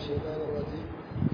الشيطان الرجيم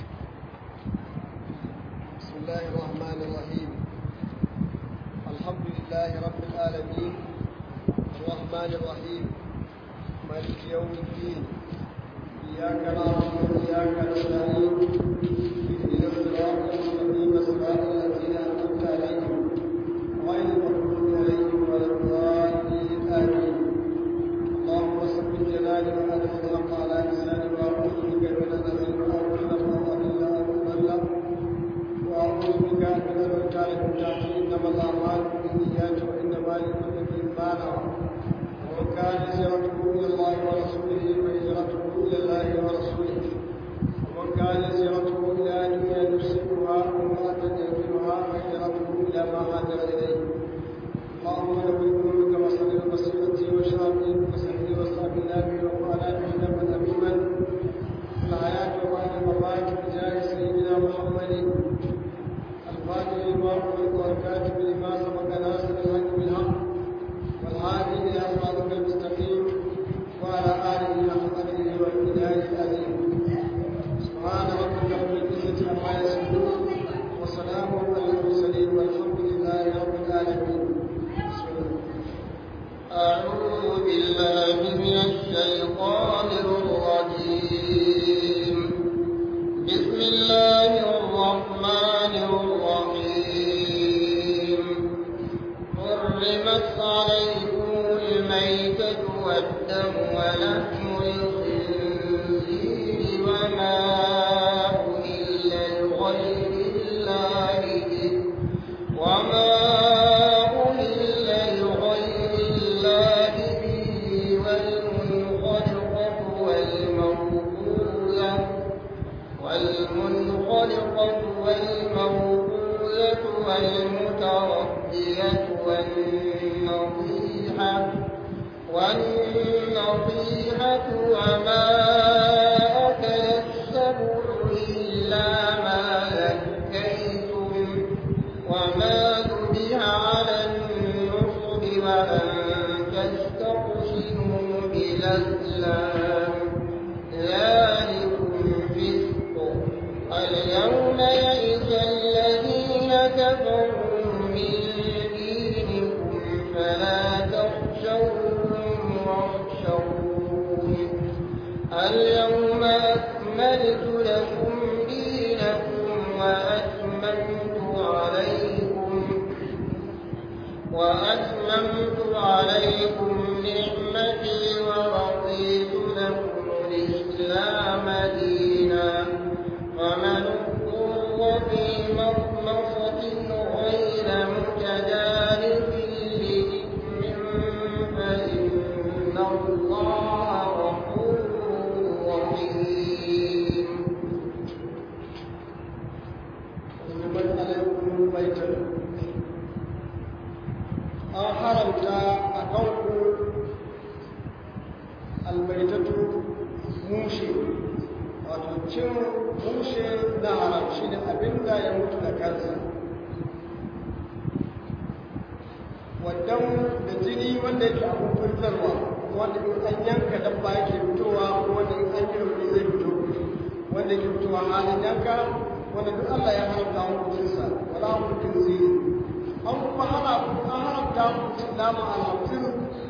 بسم الله الرحمن الرحيم الحمد لله رب العالمين الرحمن الرحيم مالك يوم الدين إياك نعبد وإياك نستعين اهدنا الصراط المستقيم صراط الذين أنعمت عليهم غير المغضوب عليهم ولا الضالين آمين اللهم صل جلالي وأدم الحق على لساني وأعوذ بك من أن أزل أو أظلم أو أضل أو أضل وأعوذ بك من أن أجعل من تحتي إنما الأعمال بالنيات وإنما لكل امرئ ما نوى ومن كان هجرته إلى الله ورسوله فهجرته إلى الله ورسوله ومن كان هجرته إلى دنيا يصيبها أو امرأة ينكرها فهجرته إلى ما هاجر إليه اللهم لو بقلوبك وصل بصيرتي وشرابي وسحري وصعب نابي وقال به نبا أميما الحياة وبعد الممات بجاه سيدنا محمد الفاتح لما أغلق والكاتب لما سبق ناصر الحق بالحق والهادي إلى صراطك المستقيم وعلى آله حق قدره والإله العظيم سبحان ربك رب العزة عما يصفون وسلام على المرسلين والحمد لله رب العالمين بسم الله أعوذ بالله من الشيطان الرجيم بسم الله الرحمن الرحيم حرمت عليكم الميتة والدم ولحم الخنزير وما أهل لغير الله به وما أهل لغير الله به والمنخلقة والموقوذة والمنخلقة والموقوذة والمتردية والنطيحة والنطيحة وما أكل السبع إلا ما ذكيتم وما ذبح على النصب وأن تستقسموا بالأزلام ذلكم فسق اليوم يئس الذين كفروا من دينكم فلا تخشوهم واخشون اليوم أكملت لكم دينكم وأتممت عليكم وأتممت عليكم نعمتي ورضيت لكم الإسلام دينا ومن اضطر في مخمصة غير متجانف لإثم فإن الله غفور رحيم حرمت عليكم الميتة an haramta a kanku albaitatu mushe wato cin mushe na haram shi ne abinda ya mutu da kansa wadan da jini wanda yake abin fitarwa wanda in an yanka dabba yake fitowa ko wanda in an yi rauni zai fito wanda yake fitowa halin yanka wanda duk Allah ya haramta hukuncinsa wala hukuncin zai an kuma hana an haramta hukuncin nama alhamsin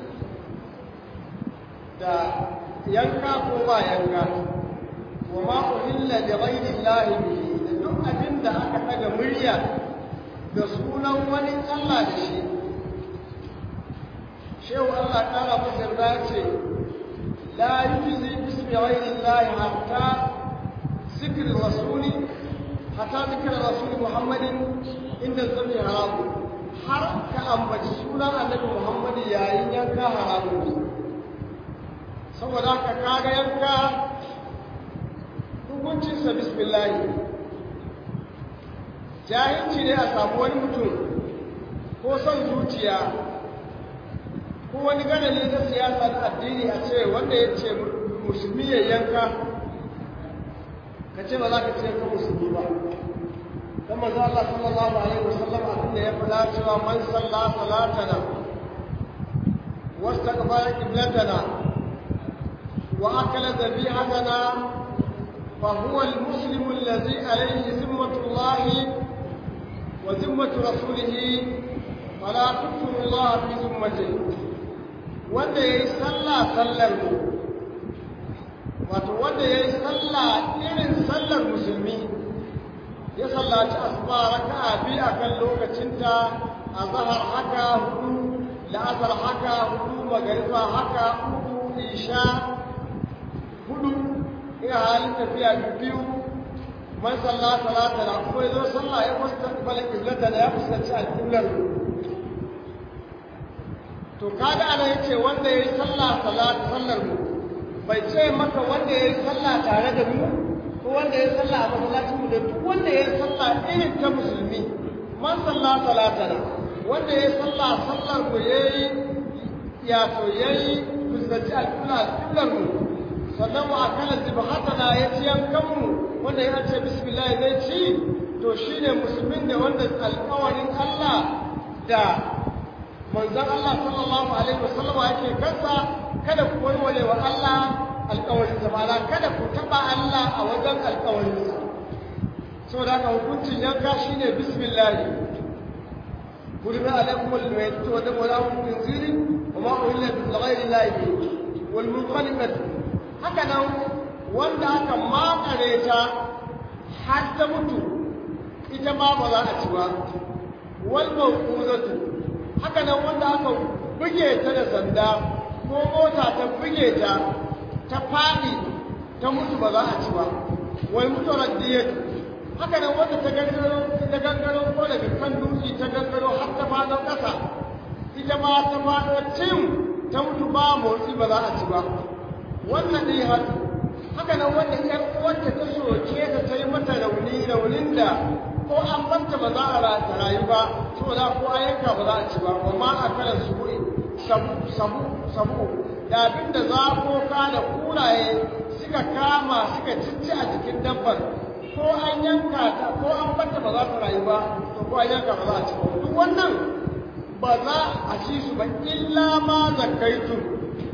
da yanka ko ba yanka wa ma uhilla da ghairi llahi bihi da duk abin da aka daga murya da sunan wani Allah da shi shehu Allah kara masa yarda ce la yujzi bismi ghairi llahi hatta zikr rasuli hatta zikr rasuli muhammadin inda zabi haramu har ka ambaci sunan annabi muhammadu yayin yanka haramun ne saboda haka kaga yanka hukuncinsa bismillahi jahilci ne a samu wani mutum ko son zuciya ko wani ganali na siyasa na addini a ce wanda ya ce musulmi ya yanka ka ce ba za ka ce ka musulmi ba dan manzo Allah sallallahu alaihi wasallam abin da ya faɗa cewa man salla salatana wastaqbala qiblatana وأكل ذبيحتنا فهو المسلم الذي عليه ذمة الله وذمة رسوله فلا تكفر الله في ذمته wanda ya yi sallah sallar mu wato wanda ya yi sallah irin sallar musulmi ya sallaci asuba raka'a biyu a kan lokacinta a zahar haka hudu la'asar haka hudu magariba haka uku isha hudu ina halin tafiya biyu man sallah salata da kuma ya zo sallah ya fuskanta balin kiblata da ya fuskanci alƙiblar to kaga ana yace wanda yayi sallah salat sallar mu bai ce maka wanda yayi sallah tare da mu ko wanda yayi sallah a masallacin mu da duk wanda yayi sallah irin ta musulmi man sallah salatana wanda yayi sallah sallar mu yayi ya to yayi fuskanci alƙibla alƙiblar mu sannan wa akala zibhatana ya ci yankan mu wanda ya ce bismillah zai ci to shine musulmin da wanda alƙawarin Allah da manzon Allah sallallahu alaihi wasallam yake kansa kada ku warware wa Allah alƙawarin sa bala kada ku taba Allah a wajen alƙawarin sa saboda haka hukuncin yanka shine bismillah قرب عليكم الميتة ودم ولهم خنزير وما أهل لغير الله به والمنخنقة هكذا wanda aka makare ta har ta mutu ita ma ba za a ci ba wal mawquzatu haka nan wanda aka buge ta da sanda ko mota ta buge ta ta fadi ta mutu ba za a ci ba wai mutuwar diyat haka nan wanda ta gangaro ta gangaro ko daga kan dutse ta gangaro har ta fado kasa ita ma ta fado cin ta mutu ba motsi ba za a ci ba wannan ne har haka nan wanda ƴan uwarta ta soke ta ta yi mata rauni raunin da ko an banta ba za a rayu ba saboda ko an yanka ba za a ci ba wa ma a kala subu'i sabu sabu sabu da abin da zakoka da kuraye suka kama suka cicci a jikin dabbar ko an yanka ta ko an banta ba za ta rayu ba to ko an yanka ba za a ci ba duk wannan ba za a ci su ba illa ma zakaitu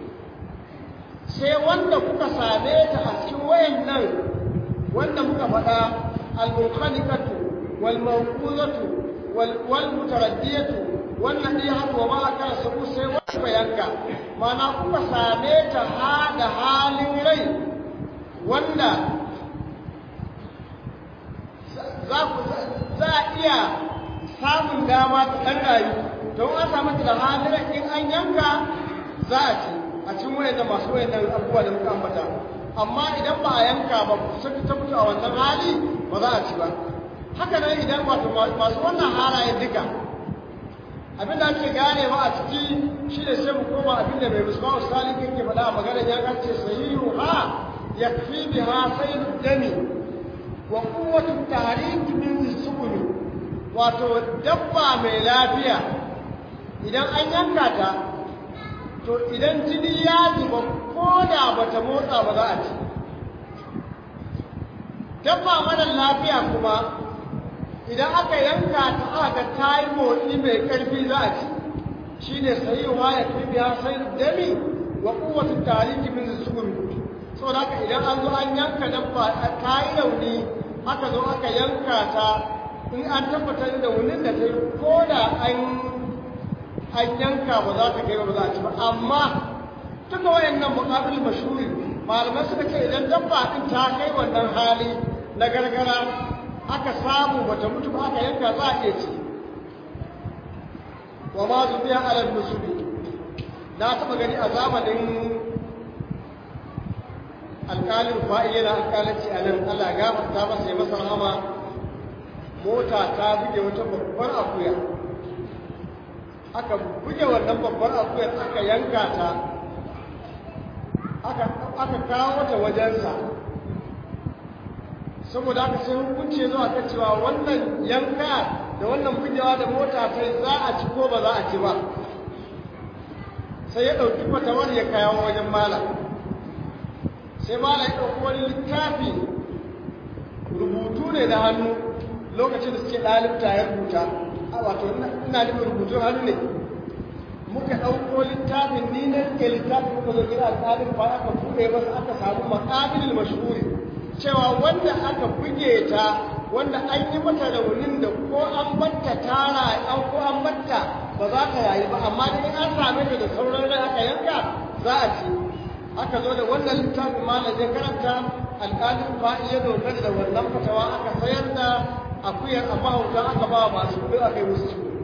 sai wanda kuka same ta a cikin wayannan wanda muka faɗa al-mukhaliqatu wal mawquzatu wal wal mutaraddiyatu wal nadihatu wa ma akala sabu sai wanda yanka mana kuka same ta ha da halin rai wanda za ku za a iya samun dama ta ɗan rayu don an samu ta da halin rai in an yanka za a ci a cikin wayannan masu wayannan abubuwa da muka ambata amma idan ba a yanka ba sai ta mutu a wannan hali ba za a ci ba haka nan idan wato masu wannan halayen duka abin da ake ganewa a ciki shi ne sai mu koma abin da mai musamman salik yake faɗa a maganar ya kace sahihu ha yakfi biha sayyidu dami wa quwwatu tahrik min sukuni wato dabba mai lafiya idan an yanka ta to idan jini ya zuba ko da bata motsa ba za a ci dabba mara lafiya kuma idan aka yanka ta aka ta yi motsi mai ƙarfi za a ci shi ne sayiwa ya fi biya sai dami wa kowace tariki min sukuri saboda haka idan an zo an yanka dabba ta yi rauni aka zo aka yanka ta in an tabbatar da wunin da ta yi ko da an an yanka ba za ta kai ba za a ci ba amma duka wayannan muqabil mashhuri malamai suka ce idan dabba din ta kai wannan hali na gargara aka samu bata mutu ba aka yanka za a iya ci wa ma zubiya alal musubi na taba gani a zamanin alƙalin fa'i yana alƙalanci a nan Allah gafarta masa ya masa rahama mota ta buge wata babbar akuya aka buge wannan babbar akuyar aka yanka ta aka kawo ta wajensa saboda haka sai hukunci zuwa kan cewa wannan yanka da wannan bugewa da mota ta za a ci ko ba za a ci ba sai ya ɗauki fatawar ya kawo wajen malam sai malam ya ɗauki wani littafi rubutu ne da hannu lokacin da suke ɗalibta ya rubuta wato ina nufin rubutun hannu ne muka ɗauko littafin ni na rike littafin muka zo gida alƙalin ba aka buɗe masa aka samu maƙabilin mashhuri cewa wanda aka buge ta wanda an yi mata raunin da ko an batta tara an ko an batta ba za ta yayi ba amma dai an same ta da sauran rai aka yanka za a ci aka zo da wannan littafin malam ya karanta alƙalin fa'i ya dogara da wannan fatawa aka sayar da akuyar a mahauta aka ba masu kuɗi aka yi musu ciwo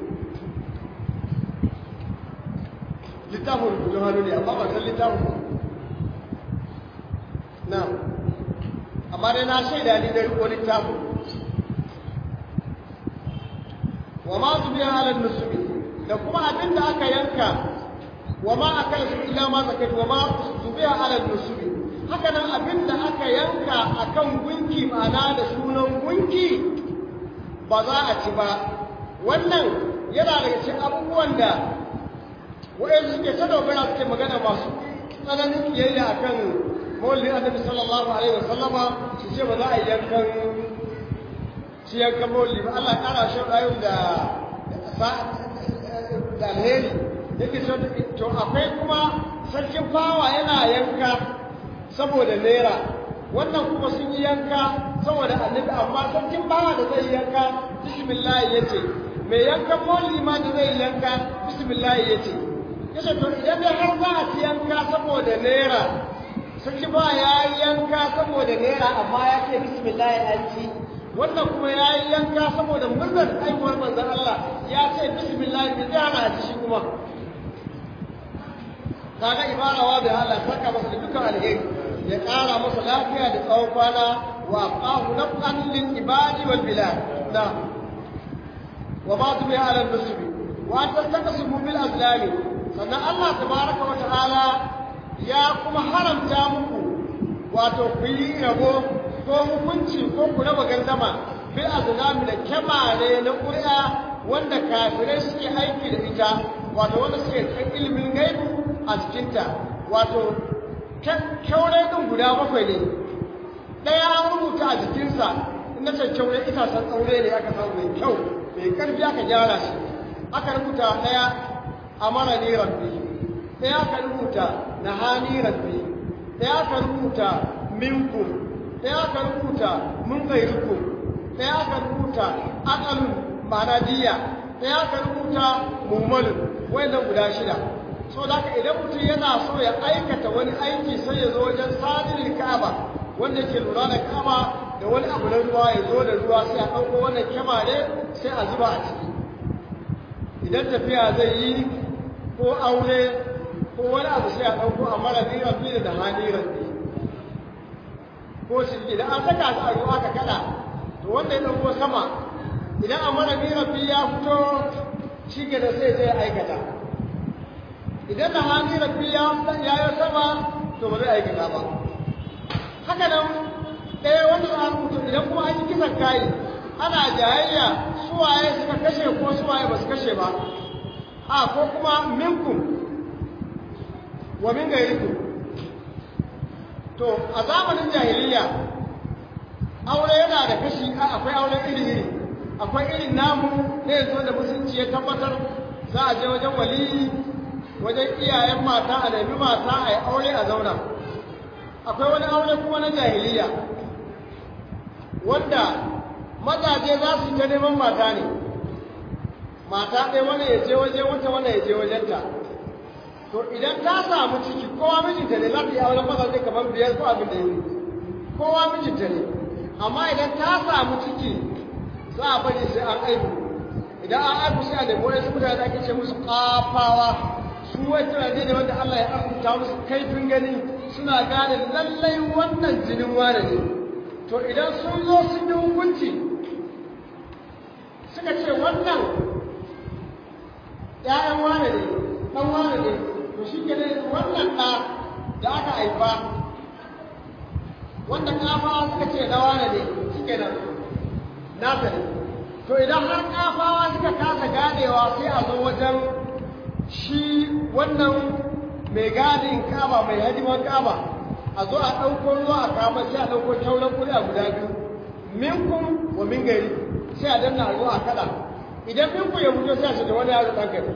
littafin rubutun hannu ne amma ba san littafin na amma dai na shaida ni da riko littafin wa ma su biya halar musulmi da kuma abin da aka yanka wa ma aka yi su ila ma zakai wa ma su biya halar musulmi haka nan abin da aka yanka a kan gunki ma'ana da sunan gunki ba za a ci ba wannan yana daga cikin abubuwan da wa'yansu suke ta dogara suke magana masu tsananin kiyayya a kan mawallin annabi sallallahu alaihi wa sallama su ce ba za a yi yankan shi yankan mawalli ba Allah ya kara shi rayu da da alheri yake so to akwai kuma sarkin fawa yana yanka saboda naira wannan kuma sun yi yanka saboda annabi amma sarkin bawa da zai yanka bismillah yace mai yankan mawalli ma da zai yanka bismillah yace yace to idan da har za a ci yanka saboda naira sarki ba ya yi yanka saboda naira amma ya ce bismillah an ci wannan kuma ya yi yanka saboda murnar aiwuwar manzon Allah ya ce bismillah bi zai hana a ci shi kuma kaga ibarawa da Allah saka masa dukkan alheri ya ƙara masa lafiya da tsawon kwana wa aqahu naf'an lil ibadi wal bilad da wa ma tubi ala al-muslimin wa tastaqsimu bil azlami sannan Allah tabaraka wa ta'ala ya kuma haramta muku wato ku yi rabo ko hukunci ko ku raba gandama bil azlami da kyamare na ƙuri'a wanda kafirai suke aiki da ita wato wanda suke kan ilimin gaibu a cikinta wato kyaure ɗin guda bakwai ne ɗaya an rubuta a jikinsa in na ce kyaure itacen tsaure ne aka samu mai kyau mai ƙarfi aka gyara shi aka rubuta ɗaya amara ni rabbi ɗaya aka rubuta na hani rabbi ɗaya aka rubuta minkum ɗaya aka rubuta mun gairukum ɗaya aka rubuta akalun ma'ana diya ɗaya aka rubuta mummalin wayannan guda shida so da haka idan mutum yana so ya aikata wani aiki sai ya zo wajen sadin ka'aba wanda ke lura da ka'aba da wani abu na ruwa ya zo da ruwa sai a ɗauko wannan kyamare sai a zuba a ciki idan tafiya zai yi ko aure ko wani abu sai a ɗauko a mara niran biyu da haniran biyu ko shi idan an saka su a ruwa ka kada to wanda ya ɗauko sama idan a mara niran biyu ya fito shi ke da sai zai aikata idan da haniran biyu ya yi sama to ba zai aikata ba haka nan ɗaya wanda za a rubuta idan kuma an yi kisan kayi ana jayayya suwaye suka kashe ko suwaye ba su kashe ba a ko kuma minkum wa min gairikum to a zamanin jahiliya aure yana da kashi akwai aure iri-iri akwai irin namu na yanzu da musulunci ya tabbatar za a je wajen waliyi wajen iyayen mata a nemi mata a yi aure a zauna akwai wani aure kuma na jahiliya wanda mazaje za su ta neman mata ne mata ɗaya wani ya je waje wata wani ya je wajenta to idan ta samu ciki kowa mijinta ne za ta yi auren mazaje kamar biyar ko abin da ya yi kowa mijinta ne amma idan ta samu ciki za a bari sai an aihu idan an aihu sai a nemi wani su mutane da ake ce musu kafawa su wai tunane ne wanda Allah ya arzuta musu kaifin gani suna gane lallai wannan jinin wane ne to idan sun zo sun yi hukunci suka ce wannan ‘ya'yan wane ne ɗan wane ne to shi ke wannan ɗa da aka haifa wanda ƙafawa suka ce na wane ne shi ke nan nasa ne to idan har ƙafawa suka kasa ganewa sai a zo wajen shi wannan mai gadin kaba mai hadiman kaba a zo a ɗauko ruwa a kama sai a ɗauko tauran kuɗi a guda biyu minkum wa min gari sai a danna ruwa a kada idan minku ya fito sai a ce da wani yaro ɗan gari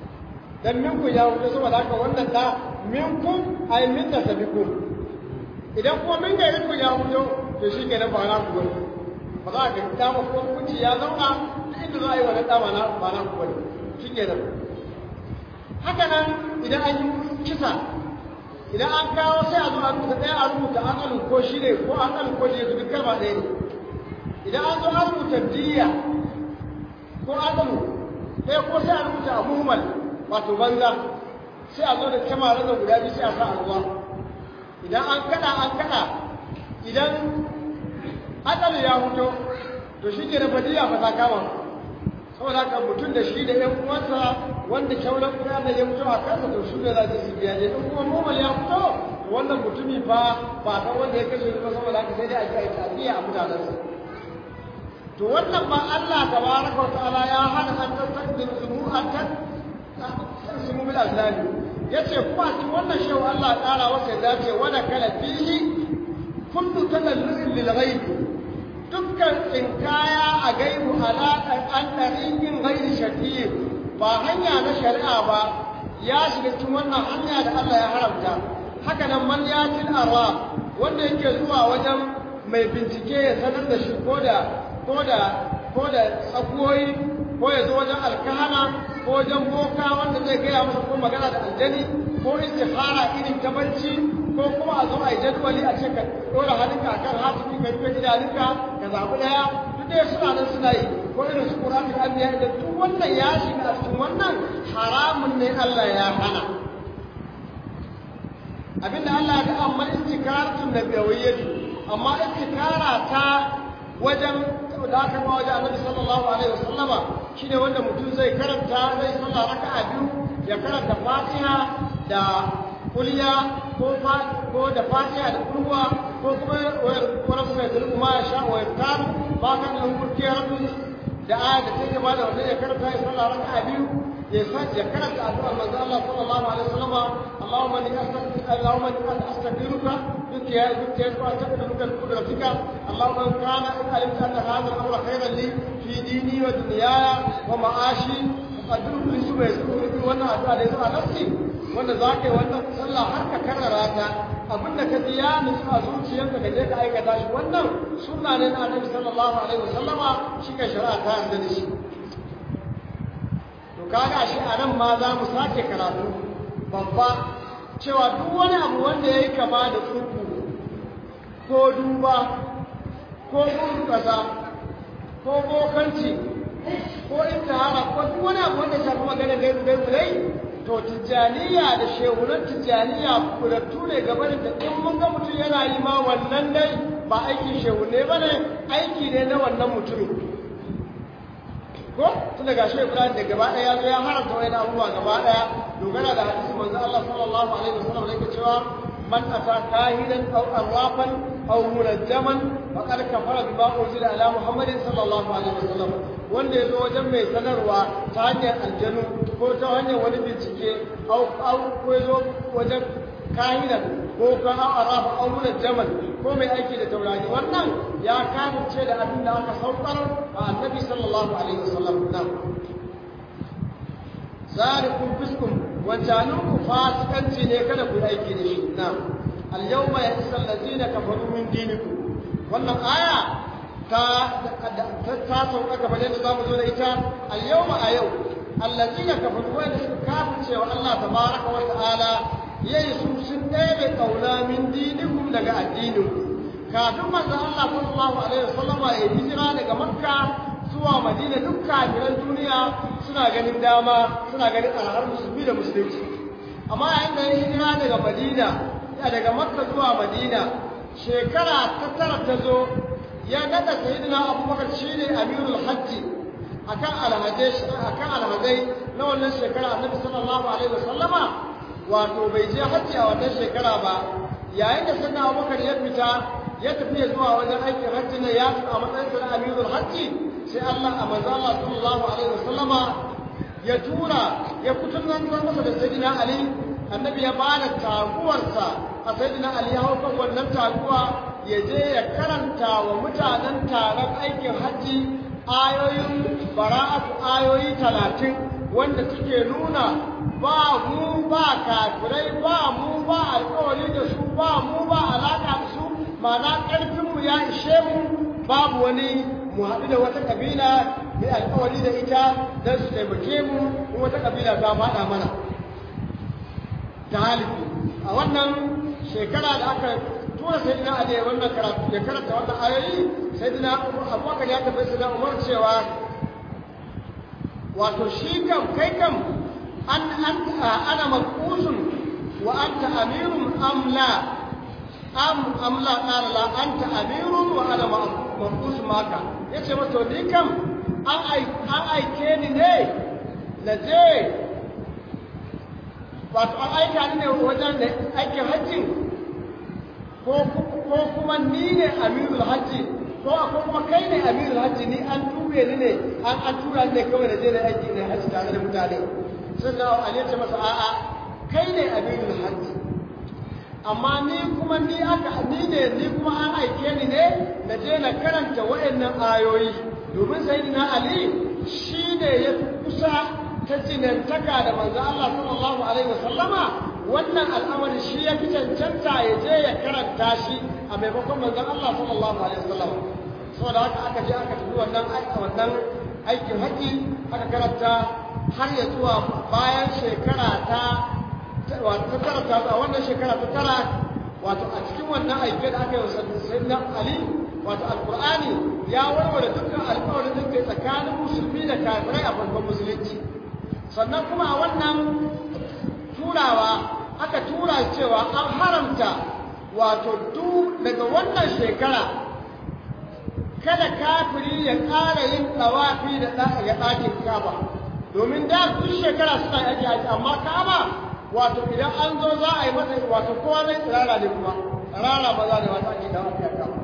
dan minku ya fito saboda haka wannan da minkum ay min da sabikum idan kuma min gari ku ya fito to shi kenan ba na ku bane ba za ka dama ko kunci ya zauna duk inda za a yi wani dama na ba na ku bane shi kenan haka nan idan an yi kisa idan an kawo sai a zo a rubuta ɗaya a rubuta an alu ko shi ne ko an alu ko shi ne duk kalma ɗaya ne idan an zo an rubuta diya ko an alu ɗaya ko sai a rubuta a muhimmal wato banza sai a zo da kyamarar da guda biyu sai a sa a ruwa idan an kada an kada idan ajalu ya fito to shi ke da fadiya fa ta kama saboda haka mutum da shi da ƴan uwansa wanda kyauran kuma da ya fito a kansa to shi ne za su biya ne in kuma normal ya fito wannan mutumi fa ba san wanda ya kashe ba saboda haka sai dai a ji a yi tafiya a mutanensa to wannan ba Allah tabaraka wa ta'ala ya hana an tasdin sumu an tan sumu bil azlami yace kuma cikin wannan shehu Allah ya kara wasa ya dace wala kala fihi kullu talallin lil ghaib dukkan tsinkaya a gaibu alaƙar an ɗariƙin gairi shafi'i ba hanya na shari'a ba ya shiga cikin wannan hanya da Allah ya haramta haka nan man yatil arwa wanda yake zuwa wajen mai bincike ya sanar da shi ko da ko da ko da tsakuwoyi ko ya zo wajen alkahana ko wajen boka wanda zai gaya masa ko magana da aljani ko istikhara irin ta barci ko kuma a zo a yi jadwali a ce ka ɗora hannunka a kan hatimi ka rufe idanunka ka zaɓi ɗaya duk dai suna nan suna yi ko irin su ƙura ta anniya idan duk wannan ya shiga a cikin wannan haramun ne Allah ya hana abinda Allah ya ga amma istikaratun nabiyawiyyatu amma istikara ta wajen da aka ba wajen annabi sallallahu alaihi wasallama shine wanda mutum zai karanta zai sallah raka'a biyu ya karanta fatiha da kuliya ko ko da fatiha da kurwa ko kuma wani kuma ya zuru ma ya sha wa yaftar ba kan da kurkiya rabbi da aya da take ba da wanda ya karanta ya sallah raka'a biyu ya sa ya karanta addu'a manzo Allah sallallahu alaihi wasallama Allahumma inni astaghfiruka Allahumma inni astaghfiruka بك يا بك يا أستغفرك بقدرتك اللهم إن كان إن علمت أن هذا الأمر خيرا لي في ديني ودنياي ومعاشي فقدره لي سوى يسوع وانا أدعى لي سوى نفسي وانا ذاك وانا صلى حركة كرراتا abin da ka ji ya nutsu a zuciyarka ka je ka aikata shi wannan sunna ne na annabi sallallahu alaihi wasallama shi ka shari'a ta yarda da shi to kaga shi a nan ma za mu sake karatu babba cewa duk wani abu wanda ya yi kama da tsubu ko duba ko gudu ƙasa ko bokanci ko intihara ko duk wani abu wanda shafi magana gaibu gaibu dai to tijjaniya da shehunan tijjaniya kurattu ne gabanin da in mun ga mutum yana yi ma wannan dai ba aikin shehunne ba ne aiki ne na wannan mutumin ko tun daga shi Ibrahim da gaba ɗaya ya zo ya haramta wani abubuwa gaba ɗaya dogara da hadisi manzo Allah sallallahu alaihi wasallam da yake cewa man ata kahinan aw arrafan aw munajjaman faqad kafara bima unzila ala Muhammadin sallallahu alaihi wasallam wanda yazo wajen mai sanarwa ta hanyar aljanu ko ta hanyar wani bincike aw aw ko yazo wajen kahinan ko ka aw arrafa aw munajjaman ko mai aiki da taurari wannan ya kafirce da abin da aka saukar a annabi sallallahu alaihi wasallam nan zalikum fiskum wancanin ku fasikanci ne kada ku aiki da shi nan al yawma yasal ladina kafaru min dinikum wannan aya ta ta sauka gaba da zamu zo da ita al yawma a yau alladina kafaru wa suka kafirce wa Allah tabaraka wa ta'ala yayi su sun ɗebe kauna min dinikum daga addininku kafin manzon Allah sallallahu alaihi wasallam ya hijira daga Makka zuwa Madina duk kafiran duniya suna ganin dama suna ganin alhar musulmi da musulunci amma yayin da ya hijira daga Madina ya daga Makka zuwa Madina shekara ta tara ta zo ya nada sayyidina Abubakar shine amirul hajji akan alhajai akan alhajai na wannan shekara Annabi sallallahu alaihi wasallama wato bai je hajji a wannan shekara ba yayin da sayyidina Abubakar ya fita ya tafi zuwa wajen aikin hajji na ya a matsayin sa na amirul hajji sai Allah a manzo Allah sallallahu alaihi wasallama ya tura ya kutunan masa da sayyidina Ali annabi ya bada taguwarsa a sayyidina Ali ya hauka wannan taguwa ya je ya karanta wa mutanen taron aikin hajji ayoyin bara'atu ayoyi talatin wanda suke nuna ba mu ba kafirai ba mu ba alkawari da su ba mu ba alaka da su ma'ana ƙarfinmu ya ishe mu babu wani mu haɗu da wata ƙabila mai alkawari da ita don su taimake mu in wata ƙabila ta faɗa mana ta halifu a wannan shekara da aka tura sai dina ali wannan karatu ya karanta wannan ayoyi sai dina abubakar ya tafi sai da umar cewa wato shi kam kai kam an an ana maqusun wa anta amirun am la am am la qala la anta amirun wa ana maqus maka yace masa ni kam an ai an aike ni ne na je wato an aika ni ne wajen da aikin hajjin ko kuma ni ne amirul hajji ko ko kuma kai ne amirul hajji ni an tube ni ne an an tura ni ne kawai da je da aiki ne hajji tare da mutane sun da ali ce masa a'a kai ne amirul hajji amma ni kuma ni aka ni ne ni kuma an aike ni ne na je na karanta waɗannan ayoyi domin sayyidina ali shi ne ya fi kusa ta jinantaka da manzo Allah sallallahu alaihi wasallama wannan al'amari shi ya fi cancanta ya je ya karanta shi a maimakon manzon Allah sallallahu alaihi wasallam saboda haka aka je aka tafi wannan wannan aikin haji aka karanta har ya zuwa bayan shekara ta wato ta tara ta a wannan shekara ta tara wato a cikin wannan aike da aka yi wa sayyidina Ali wato alqur'ani ya warware dukkan alƙawarin da ke tsakanin musulmi da kafirai a farkon musulunci sannan kuma a wannan turawa aka tura cewa an haramta wato duk daga wannan shekara kada kafiri ya ƙara yin ɗawafi da ya ɗakin kaba domin da duk shekara suna yake aji amma kaba wato idan an zo za a yi masa wato kowa zai tsirara ne kuma rara maza ne wata ake dawa a kaba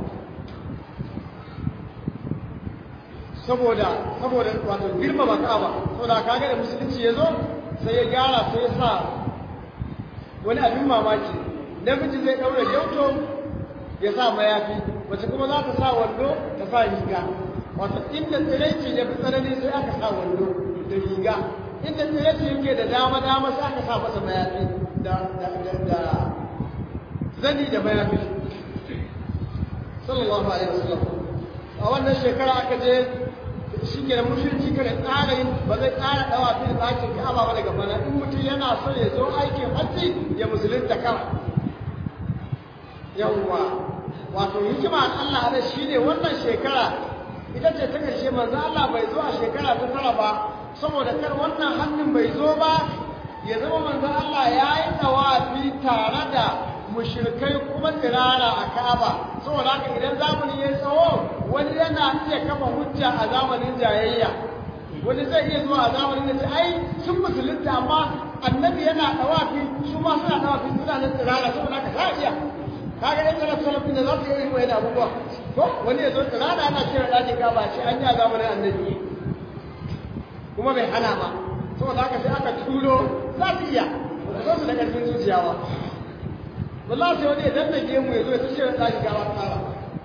saboda saboda wato girmama kaba saboda kaga da musulunci ya zo sai ya gyara sai ya sa wani abin mamaki namiji zai ɗaura gyauto ya sa mayafi wace kuma za ta sa wando ta sa riga wato inda tsiraici ya fi tsanani sai aka sa wando da riga inda tsiraici yake da dama dama sai aka sa masa mayafi da da zani da mayafi sallallahu alaihi wasallam a wannan shekara aka je shi ke da mushirci kada tsara yin ba zai tsara dawa fi da ɗakin ka'aba ba daga bana in mutum yana so ya zo aikin hajji ya musulunta kawai yawwa wato hikima Allah da shi ne wannan shekara ita ce ta ƙarshe manzo Allah bai zo a shekara ta tara ba saboda kar wannan hannun bai zo ba ya zama manzo Allah ya yi tawafi tare da mushrikai kuma tsirara a Ka'aba saboda haka idan zamani ya tsawo wani yana iya kafa hujja a zamanin jayayya wani zai iya zuwa a zamanin da ai sun musulunta amma annabi yana tawafi su ma suna tawafi suna nan tsirara saboda haka za a iya kaga yan tsara salafin da za su yi wani abubuwa ko wani ya zo tsirara ana cewa ɗakin Ka'aba shi an yi a zamanin annabi kuma bai hana ba saboda haka sai aka turo za su iya ba su da ƙarfin zuciya ba wallahi sai wani idan da gemu ya zo ya tashi da ɗaki gawa tsara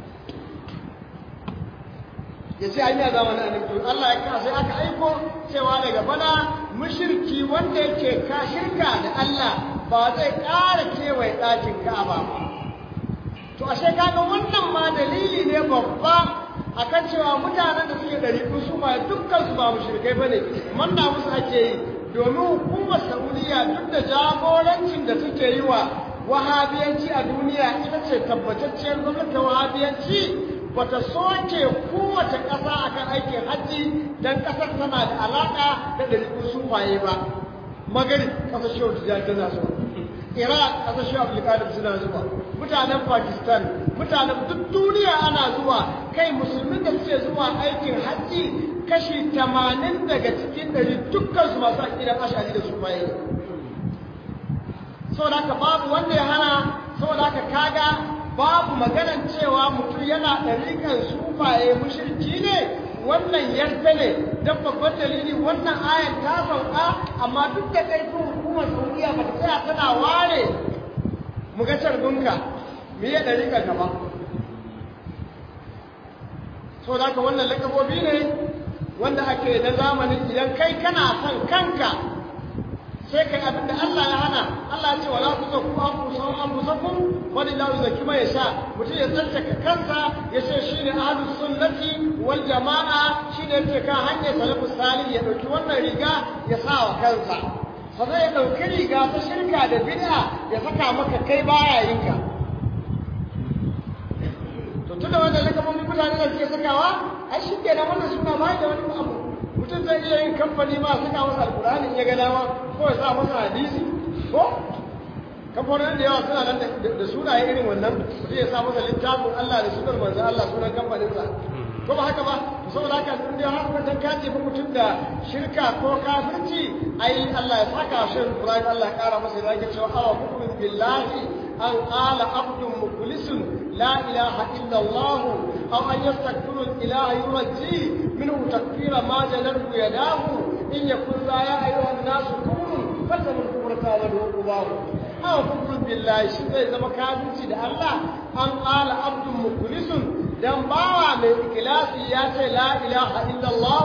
ya ce an yi a zamanin annabi Allah ya kasa sai aka aiko cewa daga bana mushriki wanda yake ka shirka da Allah ba zai ƙara kewaye ɗakin Ka'aba ba to ashe kaga wannan ma dalili ne babba akan cewa mutanen da suke ɗari su ba dukkan su ba mushrikai bane manna musu ake yi domin hukumar Saudiya duk da jagorancin da suke yi wa wahabiyanci a duniya ita ce tabbatacciyar gwamnatin wahabiyanci bata soke kowace ƙasa akan aikin hajji don ƙasar tana da alaƙa da ɗariƙun sufaye ba magari ƙasar shehu tijjani tana zuwa iraq ƙasar shehu abdulkadir suna zuwa mutanen pakistan mutanen duk duniya ana zuwa kai musulmin da suke zuwa aikin hajji kashi tamanin daga cikin ɗari dukkan su masu aƙidan ashari da sufaye saboda haka babu wanda ya hana saboda haka kaga babu maganan cewa mutum yana ɗariƙan sufaye mushirki ne wannan yarda ne don babban dalili wannan ayan ta sauka amma duk da ƙarfin hukumar saudiya ba ta tsaya tana ware mu ga carbinka me ya ɗariƙan ka ba saboda haka wannan lakabobi ne wanda ake na zamanin idan kai kana son kanka sai kai abin da Allah ya hana Allah ya ce wala tuzakku anfusakum anfusakum wani la yuzakki ma yasha mutum ya tsantaka kansa ya ce shine ahlus sunnati wal jamaa shine yake kan hanyar salafus salih ya dauki wannan riga ya sa wa kansa sannan ya dauki riga ta shirka da bid'a ya saka maka kai baya yinka to tunda wannan lakamomin mutane da suke sakawa ai shi kenan wannan suna ba da wani abu mutum zai iya yin kamfani ma saka masa alkur'ani ya ga dama ko ya sa masa hadisi ko kamfanin da yawa suna nan da sunaye irin wannan mutum ya sa masa littafin Allah da sunar manzon Allah sunan kamfaninsa ko ba haka ba to saboda haka in dai har ka dan kace fa mutum da shirka ko kafirci ai Allah ya saka shi Ibrahim Allah ya kara masa da yake cewa awa hukumin billahi an qala abdun mukhlisun la ilaha illa Allah aw an yastaghfiru al-ilaha yurji minhu takfira ma jalahu yadahu in yakun la ya ayyuha an-nasu kunu fasamu al-kufra wa al-qubahu aw kufrun billahi shi zai zama kafirci da Allah an qala abdun mukhlisun dan bawa mai ikilasi ya ce la ilaha illallah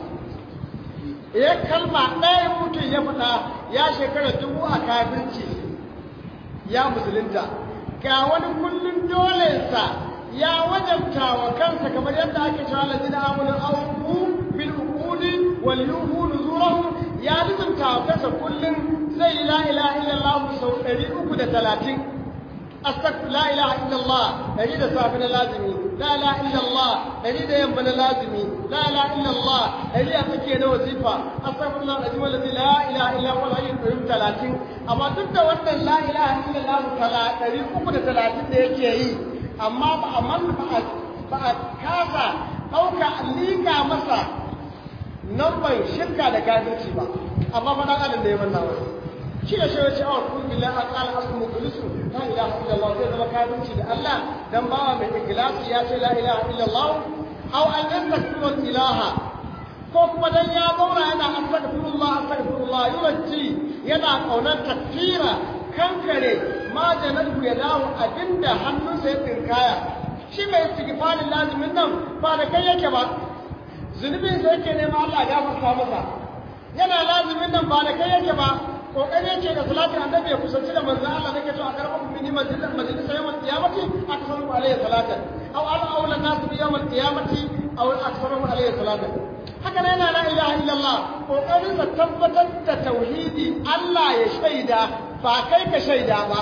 ya kalma ɗaya mutum ya faɗa ya shekara dubu a kafirci ya musulunta ga wani kullum dolensa ya wajabta wa kansa kamar yadda ake cewa lazina amunu auku bil uqudi wal yuhu nuzurahum ya lizumta wa kansa kullum zai la ilaha illallah sau 330 أستغفر لا إله إلا الله أريد صافنا لازمي لا إله إلا الله أريد ينبنا لازمي لا إله إلا الله أريد أفكي أنا وزيفة أستغفر الله العظيم الذي لا إله إلا هو الحي القيوم ثلاثين أما ضد وأن لا إله إلا الله ثلاثين أريد أكون ثلاثين ده يكي أما بأمن بعد كذا أو كأليكا مسا نبي شركة لكافرتي با أما فدا قال ده يمنا وسي shi da shawar cewa kun billah an qala asmu mukhlisu la ilaha illallah zai zama kafirci da Allah dan bawa mai ikhlasi ya ce la ilaha illallah aw an yastaghfiru ilaha ko kuma dan ya zauna yana astaghfirullah astaghfirullah yurji yana kaunar takfira kankare ma janatu ya dawo abinda hannunsa ya tsinkaya shi mai istighfarin lazimin nan ba da kai yake ba zunubin sa yake nema Allah ya gafarta masa yana lazimin nan ba da kai yake ba kokari yake da salatin annabi ya kusanci da manzo Allah nake to a karɓar mini majalisar majalisar yawan kiyamati aka samu alayhi salatan aw ala awla nas bi yawm al-qiyamati aw aksaru alayhi salatan haka ne la ilaha illallah kokarin sa tabbatar da tauhidi Allah ya shaida ba kai ka shaida ba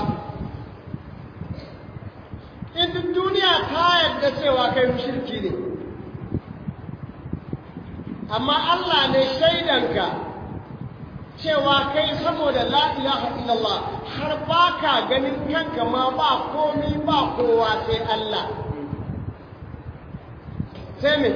in duniya ta yarda cewa kai mushriki ne amma Allah ne shaidanka cewa kai saboda la ilaha illallah har ba ka ganin kanka ma ba komi ba kowa sai Allah sai me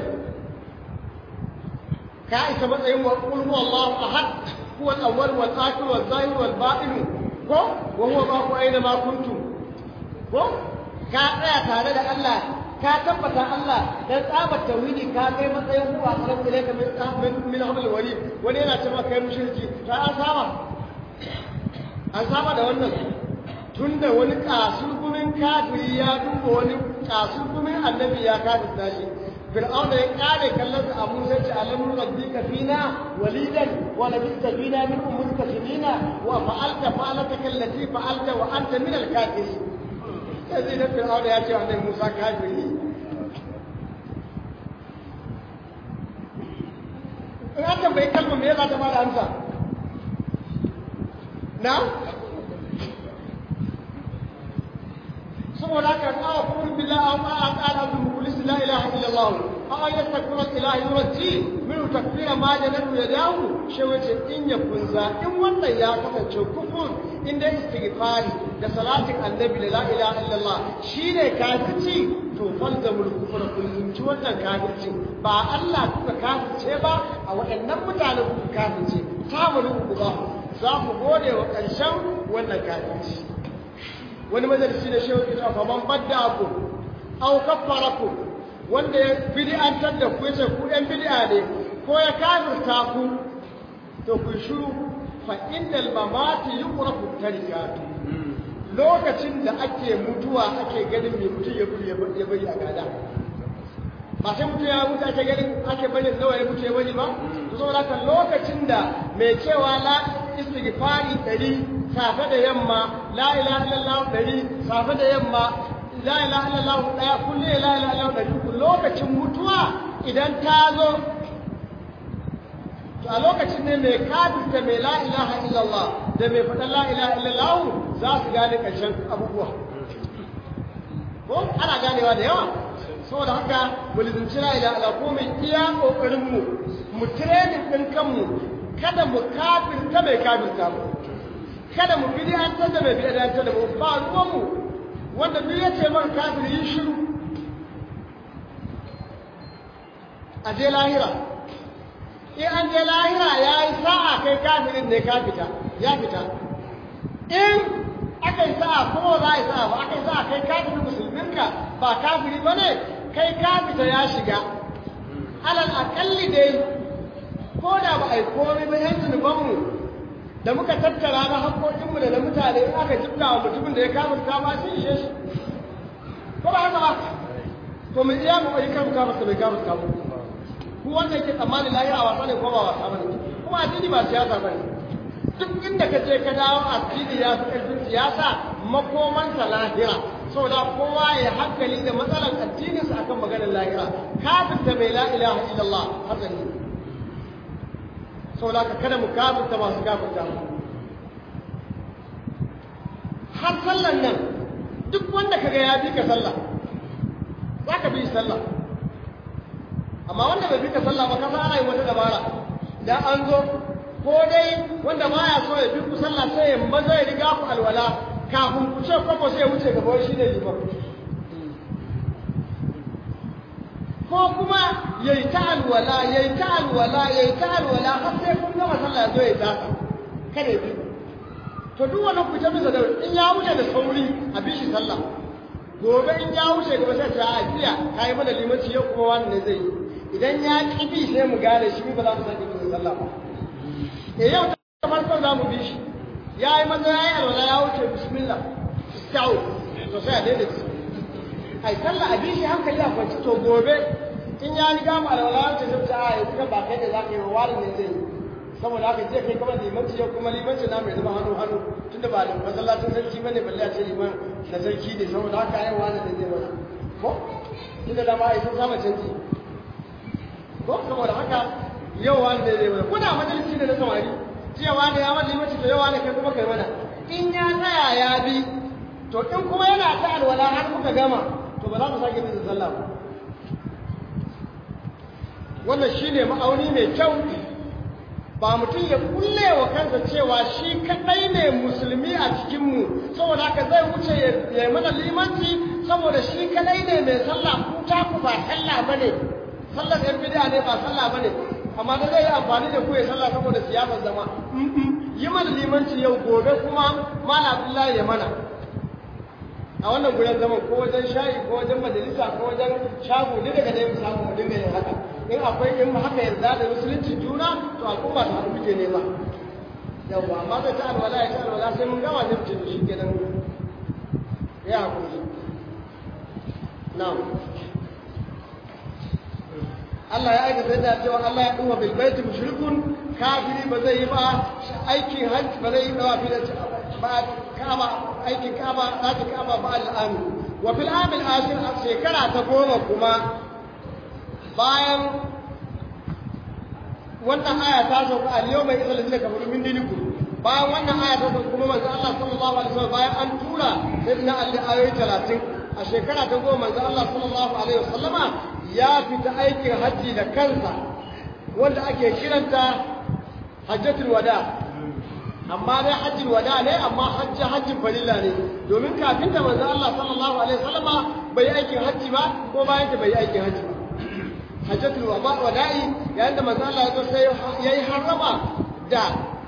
ka isa matsayin wa qul huwallahu ahad huwa al-awwal wal akhir wal zahir wal batin ko wa huwa ma'akum aina ma kuntum ko ka tsaya tare da Allah ka tabbata Allah dan tsabar tauhidi ka kai matsayin ku a karam ilaika min min hablil wali wani yana cewa kai mushriki ta an saba an saba da wannan tunda wani kasurgumin kafiri ya duba wani kasurgumin annabi ya kafirta shi fir'aun da ya kare kallon sa abu sai ce alamun rabbika fina walidan wa labista fina min umurka sinina wa fa'alta fa'alata kallati fa'alta wa anta min al-kafirin sai zai da fir'aun ya ce annabi Musa kafiri in an tambayi kalmar me za ta bada amsa na saboda haka awa kuma billah aw ma aqala bi mukhlis la ilaha illa allah aw yastakbiru ilahi yurji min takfira ma janatu yadahu shi wace in ya kunza in wannan ya kasance kufur in dai istighfari da salatin annabi da la ilaha illa allah shine kafirci to falzamul kufur kullum ci wannan kafirci ba Allah kuka kafirce ba a waɗannan mutane kuka kafirce samun ku ba za ku gode wa ƙarshen wannan kafirci wani majalisi da shehu kita fa man badda ku aw kaffara ku wanda ya bid'antar da ku yace ku ɗan bid'a ne ko ya kafirta ku to ku shiru fa innal mamati yuqrafu tarikatu lokacin da ake mutuwa ake ganin mai mutum ya bari ya bari a gada ba sai mutum ya mutu ake ganin ake bari nawa ya mutu ya bari ba to saboda haka lokacin da mai cewa la istighfari ɗari safe da yamma la ilaha illallah ɗari safe da yamma la ilaha illallah ɗaya kullum la ilaha illallah ɗari uku lokacin mutuwa idan ta zo to a lokacin ne mai kafirta mai la ilaha illallah da mai faɗa la ilaha illallah za su gane ƙarshen abubuwa ko ana ganewa da yawa saboda haka mu lizinci la ilaha illallah ko mai iya kokarin mu mu training din kanmu kada mu kafirta mai kafirta mu kada mu bid'antar da mai bid'antar da mu ba ruwan mu wanda duk ya ce man kafiri yi shiru a je lahira in an je lahira ya yi sa'a kai kafirin ne ka fita ya fita in aka yi sa'a kuma za a yi sa'a ba aka yi sa'a kai kafirin musulminka ba kafiri ba ne kai kafita ya shiga alal akalli dai ko da ba a yi komai ba yan zunubanmu da muka tattara na haƙoƙinmu da na mutane in aka jibga wa mutumin da ya kafirta ma shi ishe shi ko ba haka ba to mu iya mu ƙwari kan kafirta bai kafirta mu ku wanda yake tsammanin lahira wasa ne ko ba wasa bane kuma addini ba siyasa bane duk inda ka je ka dawo addini ya fi ƙarfin siyasa makomansa lahira saboda kowa ya hankali da matsalan addininsa akan maganar lahira kafirta mai la ilaha illallah hakan ne saboda ka kada mu kafirta masu kafirta mu har sallan nan duk wanda kaga ya bi ka sallah za ka bi sallah amma wanda bai fita sallah ba kasa ana yi wata dabara da an zo ko dai wanda baya so ya bi ku sallah sai ya maza ya riga ku alwala kafin ku ce kwakwa sai ya wuce gaba shi ne liman ko kuma ya yi ta alwala ya yi ta alwala ya yi ta alwala har sai kun gama sallah ya zo ya dasa kada ya bi to duk wani ku ta bisa da in ya wuce da sauri a bi shi sallah gobe in ya wuce gaba sai ta a jiya kai mana limanci yau kuma wani ne zai yi idan ya ƙi bi sai mu gane shi ba za mu sake bin sallah ba eh yau ta farko za mu bi shi ya yi maza ya yi alwala ya wuce bismillah istau to sai a daidai su ai sallah a bi shi hankali a kwanci to gobe in ya riga mu alwala ya ce sai a yi kuma ba kai da za ka yi wa wani ne zai yi saboda haka je kai kamar limanci yau kuma limanci na mai zama hannu hannu tunda ba masallacin sarki bane balle a ce liman na sarki ne saboda haka yau wani ne zai mana ko tunda da ma ai sun sama canji ko saboda haka yau wani ne zai mana ko da majalisi ne na samari jiya wani ya wani limanci to yau wani kai kuma kai mana in ya tsaya ya bi to in kuma yana ta alwala har kuka gama to ba za mu sake bisa sallah ba wannan shine ma'auni mai kyau ba mutum ya kulle wa kansa cewa shi kadai ne musulmi a cikinmu saboda haka zai wuce ya yi mana limanci saboda shi kadai ne mai sallah ku ta ku ba sallah bane sallar yan bid'a ne ba sallah bane amma da zai yi amfani da ku ya sallah saboda siyasar zama yi mana limanci yau gobe kuma mala abdullahi ya mana a wannan gudan zaman ko wajen shayi ko wajen majalisa ko wajen shago duk daga dai mu samu mu dinga yin haka in akwai in haka yarda da musulunci juna to al'umma ta haɗu muke nema yawwa amma zai ta alwala ya ta alwala sai mun gama zai fice shi kenan ya hakuri na'am Allah ya aika sai da cewa Allah ya duba bil baiti mushrikun kafiri ba zai yi ba aikin hajji ba zai yi dawa fi da ba kaba aikin kaba zaki kaba ba al'amin wa fil amil akhir a shekara ta goma kuma bayan wannan aya ta sauka a yau mai izalin da kafaru min diniku bayan wannan aya ta sauka kuma manzo Allah sallallahu alaihi wasallam bayan an tura sayyidina Ali ayoyi 30 a shekara ta goma manzo Allah sallallahu alaihi wasallama ya fita aikin hajji da kansa wanda ake kiranta hajjatul wada amma dai hajjin wada ne amma hajji hajjin farilla ne domin kafin da manzo Allah sallallahu alaihi wasallama bai aikin hajji ba ko bayan ta bai aikin hajji ba hajjatul wada'i yayin da manzo Allah ya zo sai yayi harama da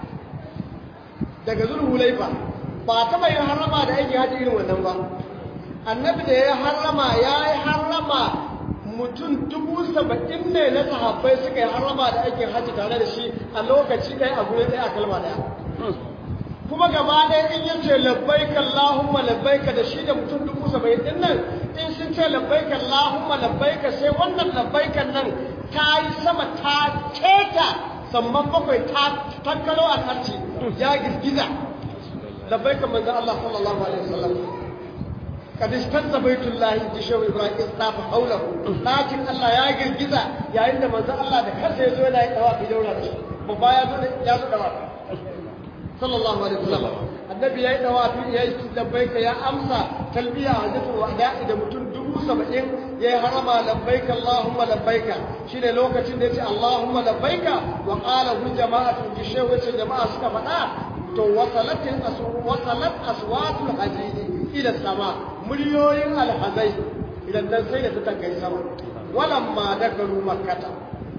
daga zulhulaifa ba ta bai harama da aikin hajji irin wannan ba annabi da ya harama ya yi harama mutum dubu saba'in ne na sahabbai suka yi harama da aikin hajji tare da shi a lokaci ɗaya a guri ɗaya a kalma ɗaya kuma gaba ɗaya in ya ce labbaika Allahumma labbaika da shi da mutum dubu saba'in ɗin nan in sun ce labbaika Allahumma labbaika sai wannan labbaikan nan ta yi sama ta keta samman bakwai ta tankalo a karci ya girgiza labbaika manzon Allah sallallahu alaihi wasallam kad istazza baitullahi ji shehu ibrahim istafa haulahu lakin Allah ya girgiza yayin da manzon Allah da kansa ya zo yana yi dawa fi daura da shi babba ya zo ya zo dawa sallallahu alaihi wasallam annabi yayi dawafi yayi labbaika ya amsa talbiya hajjatul wada'i da mutum dubu saba'in yayi harama labbaika allahumma labbaika shine lokacin da yace allahumma labbaika wa qala hu jama'atu ji shehu yace jama'a suka faɗa to wasalatin wasalat aswatul hajiji ila sama muryoyin alhazai idan dan sai da ta tankai sama walamma dakalu makkata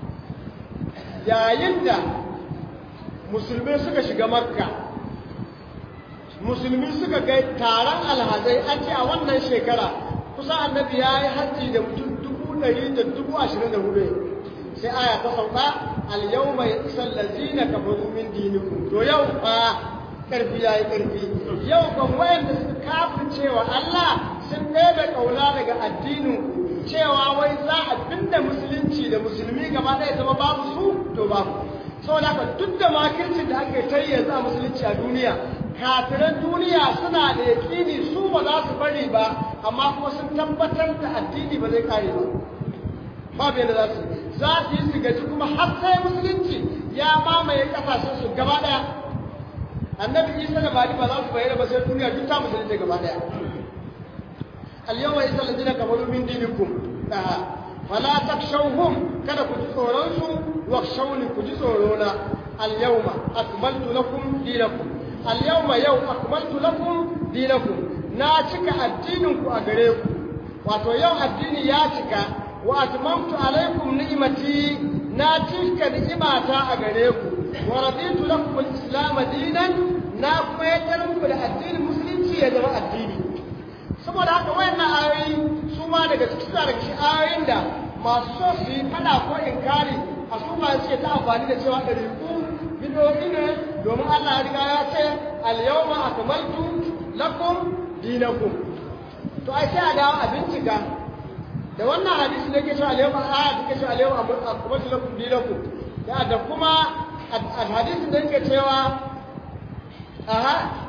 yayin da musulmai suka shiga makka musulmi suka ga taron alhazai an ce a wannan shekara kusa annabi ya yi hajji da mutum dubu ɗari da dubu ashirin da hudu sai aya ta sauka al mai isan lazina kafaru min dinikum to yau fa ƙarfi ya yi ƙarfi yau kan wayanda suka kafin cewa Allah sun ɗebe ƙauna daga addinin cewa wai za a binne musulunci da musulmi gaba ɗaya zama babu su to babu saboda haka duk da makircin da aka yi yanzu a musulunci a duniya kafiran duniya suna da yaƙini su ba za su bari ba amma kuma sun tabbatar da addini ba zai kare ba babu yadda za su za su yi su gaji kuma har sai musulunci ya mamaye kasashen su gaba ɗaya annabi isa da bari ba za su bayyana ba sai duniya duk ta musulunci gaba ɗaya al-yawma isa ladina kafaru min dinikum fala takshawhum kada ku ji tsoron su wakhshawni ku ji tsoro na al-yawma akmaltu lakum dinakum al-yawma yau akmaltu lakum dinakum na cika addinin ku a gare ku wato yau addini ya cika wa atmamtu alaikum ni'mati na cika ni'imata a gare ku wa raditu lakum al-islam dinan na kuma yadda muku da addinin musulunci ya zama addini saboda haka wayannan ayoyi su ma daga cikin daga cikin ayoyin da masu so su yi fada ko inkari a su ma ce ta amfani da cewa ɗari ku bidoyi ne domin Allah ya riga ya ce al-yawma akmaltu lakum dinakum to ai sai a dawo a bincika da wannan hadisi da ke cewa al-yawma aya take cewa al-yawma akmaltu lakum dinakum da da kuma hadisin da yake cewa aha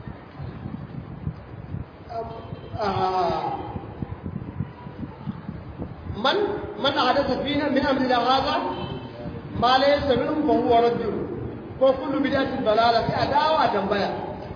من من أحدث فينا من أمرنا هذا ما ليس منه فهو رد وكل بدعة ضلالة في أداوة تنبيا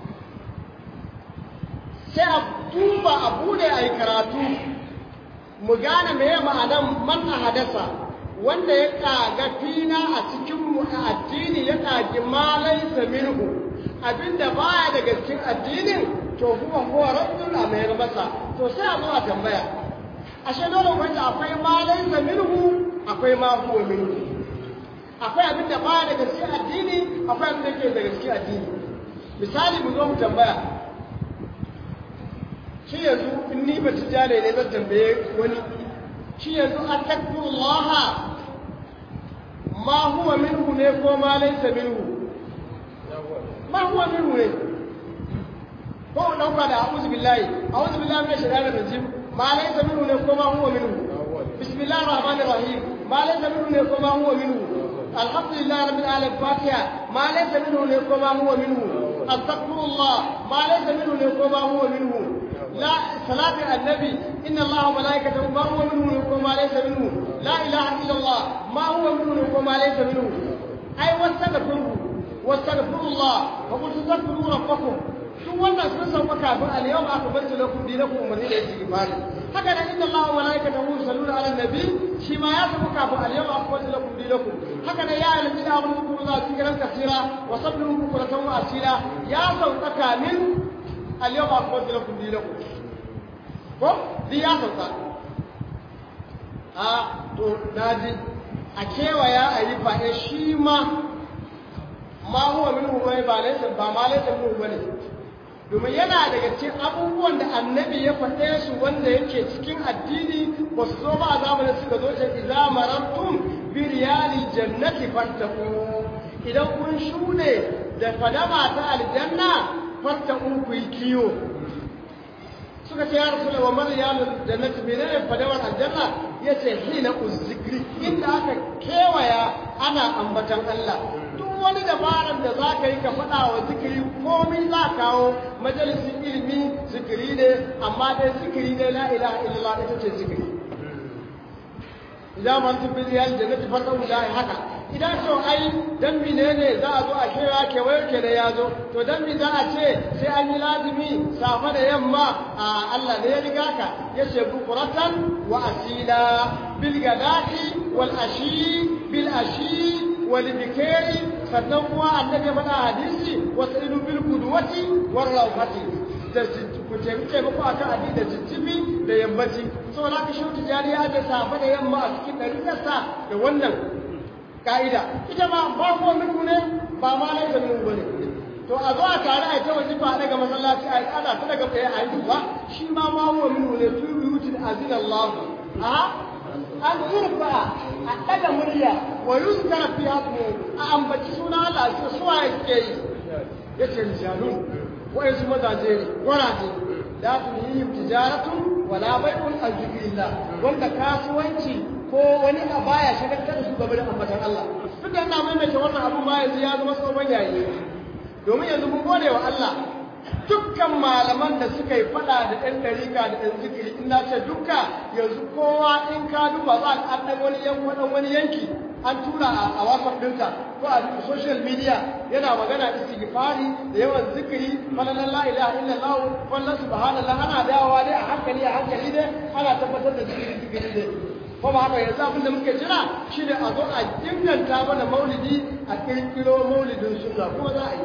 sai a duba a bude a yi karatu mu gane me ma'anan man a hadasa wanda ya kaga fina a cikin mu a addini ya kagi malaisa minhu abinda baya daga cikin addinin to huwa huwa raddul a mayar masa to sai a zo a tambaya ashe dole wanda akwai ma laysa minhu akwai ma huwa minhu akwai abin da baya daga cikin addini akwai abin da ke daga cikin addini misali mu zo mu tambaya shi yanzu in ni ba ci jare ne zan tambaye wani shi yanzu atakfirullah ma huwa minhu ne ko ma laysa minhu ma huwa minhu ne ko dauka da a'udhu billahi a'udhu billahi minash shaitanir rajim ما ليس منه نكو ما هو منه بسم الله الرحمن الرحيم ما ليس منه نكو ما هو منه الحمد لله رب العالمين فاتحة ما ليس منه نكو ما هو منه استغفر الله ما ليس منه نكو ما هو منه لا صلاة النبي إن الله وملائكته ما هو منه نكو ما ليس منه لا إله إلا الله ما هو منه نكو ما ليس منه أي واستغفره واستغفر الله وقلت استغفروا ربكم duk wannan sun sauka kafin al-yawm akmaltu lakum dinakum umarni da yake gifari haka nan inna allaha wa malaikatahu yusalluna ala nabi shi ma ya sauka kafin al-yawm akmaltu lakum dinakum haka nan ya alamina amanu kuru za su kiran kasira wa sabbihu bukratan wa asila ya sauka kamin al-yawm akmaltu lakum dinakum ko di ya sauka a to naji a kewaya a yi fa'e shi ma ma huwa minhu mai ba laysa ba ma laysa minhu bane domin yana daga cikin abubuwan da annabi ya faɗe su wanda yake cikin addini ba su zo ba a zamanin suka zo ce idza marantum bi riyali jannati fattaqu idan kun shuɗe da fadama ta aljanna fattaqu ku yi kiyo suka ce ya rasul wa man ya jannati menene fadawar aljanna yace hina uzikri inda aka kewaya ana ambatan Allah duk wani dabaran da za ka yi ka faɗa wa zikiri komai za kawo majalisin ilimi zikiri ne amma dai zikiri ne la ilaha illallah ita ce zikiri idan man tubbi ya jannati fata da haka idan to ai dan menene za a zo a kira kewaye ke da ya zo to dan me za a ce sai an yi lazimi safa da yamma a Allah ne ya riga ka ya ce bukuratan wa asila bil gadati wal ashi bil ashi wal bikari sannan kuma annabi ya faɗa hadisi wasu bil qudwati war rawfati da ku taimake muku akan addini da jijjibi da yammaci saboda haka shi tijari ya da safa da yamma a cikin ɗariƙarsa da wannan ka'ida ita ma ba ko minku ne ba ma laisa min bane to a zo a tare a ta wajifa a daga masallaci a tsada ta daga tsaye a yi ba shi ma ma huwa min ne tu biyutin azina Allah a an turfa a daga murya wa yuzkara fi hasmu a ambaci suna Allah sai suwa yake yi yace rijalun wa'insu mazaje ne gwaraje la tulhihim tijaratun wala bai'un an zikrillah wanda kasuwanci ko wani a baya shagaltar da su game da ambatan Allah duk da ina maimaita wannan abu ma yanzu ya zama tsohon yayi domin yanzu mun gode wa Allah dukkan malaman da suka yi fada da ɗan ɗarika da ɗan zikiri in na ce dukka yanzu kowa in ka duba za ka an wani yanki wani yanki an tura a whatsapp ɗinka ko a social media yana magana istighfari da yawan zikiri falalan la ilaha illallah wallan subhanallah ana dawowa dai a hankali a hankali dai ana tabbatar da zikiri zikiri dai ko ba haka yanzu abin da muke jira shine a zo a inganta mana maulidi a kirkiro maulidin sunna ko za a yi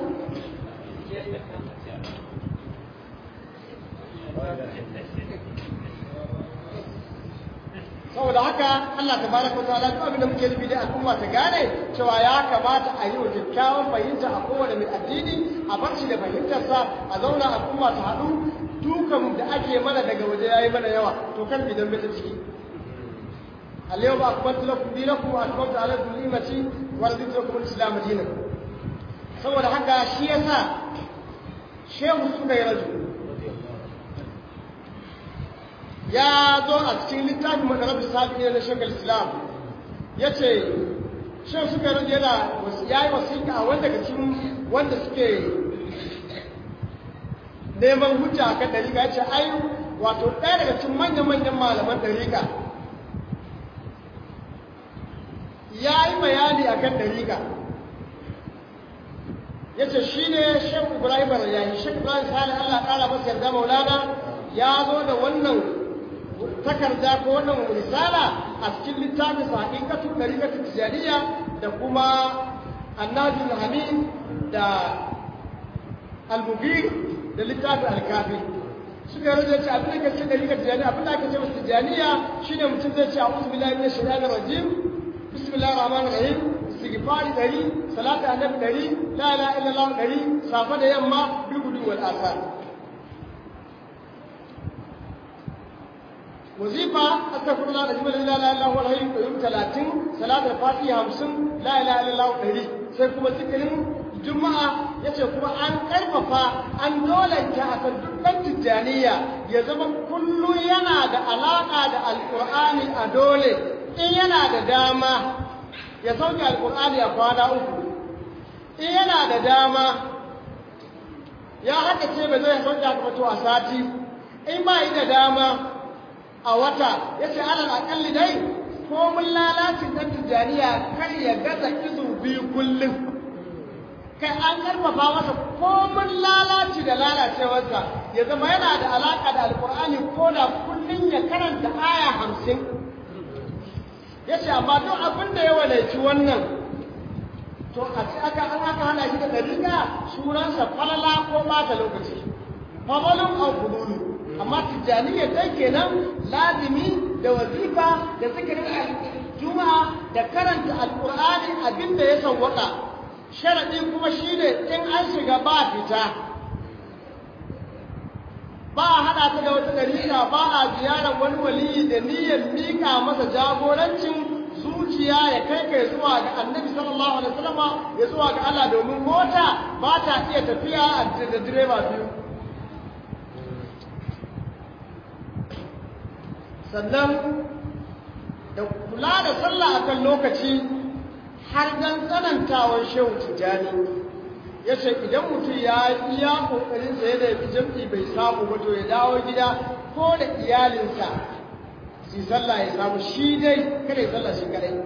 saboda haka Allah tabaraka wataala duk abin da muke nufi da al'umma ta gane cewa ya kamata a yi wa kyakkyawan fahimta a kowane mai addini a bar shi da fahimtarsa a zauna al'umma ta haɗu dukan da ake mana daga waje yayi mana yawa to kan bidan bai ta ciki اليوم أكملت لكم دينكم وأتممت عليكم نعمتي ورضيت لكم الإسلام دينا saboda haka shi yasa shehu suka yi raju ya zo a cikin littafin madarar sabi na shekar islam ya ce shehu suka yi raju yana ya yi wasiƙa a wanda daga cikin wanda suke neman hujja a kan ɗariƙa ya ce ai wato ɗaya daga cikin manya-manyan malaman ɗariƙa ya yi bayani a kan ɗariƙa ya ce shi ne shek ibrahim rayayi shek ibrahim sani allah ƙara masa yarda maulana ya zo da wannan takarda ko wannan risala a cikin littafin sa haƙiƙatun ɗariƙatun tijaniya da kuma annajul hamid da al-mubir da littafin al-kafi suka yi rajin ce abin da ke ce ɗariƙar tijaniya abin da ake ce masu tijaniya shine mutum zai ce a uzu billahi min shaitanir rajim بسم الله الرحمن الرحيم استغفار دري صلاة النبي دري لا اله الا الله دري صافة يما بالغدو والآثار وظيفة أستغفر الله العظيم لا إله إلا هو الحي القيوم 30 صلاة الفاتحة 50 لا إله إلا الله دري sai kuma zikirin juma'a ya ce kuma an karfafa an dolanta a kan dukkan tijjaniya ya zama kullum yana da alaƙa da alƙur'ani a dole in yana da dama ya sauke alkur'ani a kwana uku in yana da dama ya haka ce ba zai sauke alkur'ani a sati in ba yi da dama a wata ya ce alal akalli dai ko mun lalacin ɗan tijjaniya kar ya gaza izu biyu kullum kai an karfafa masa ko mun lalaci da lalacewarsa ya zama yana da alaƙa da alkur'ani ko da kullum ya karanta aya hamsin ya ce amma duk abin da ya wadaici wannan to a ce aka an aka hana shi da ɗariƙa sunansa falala ko ɓata lokaci famalin an kudulu amma tijjaniyya dai kenan lazimi da wazifa da zikirin juma'a da karanta alƙur'ani abin da ya sauwaƙa sharaɗi kuma shine in an shiga ba fita ba a haɗa ta da wata ɗariƙa ba a ziyarar wani waliyi da niyyar miƙa masa jagorancin zuciya ya kai kai zuwa ga annabi sallallahu alaihi wasallama ya zuwa ga Allah domin mota ba ta iya tafiya da direba biyu sannan da kula da sallah akan lokaci har dan tsanantawar shehu tijjani ya ce idan mutum ya iya kokarin sa yadda ya fi jam'i bai samu ba to ya dawo gida ko da iyalinsa su sallah ya samu shi dai kada ya sallah shi kadai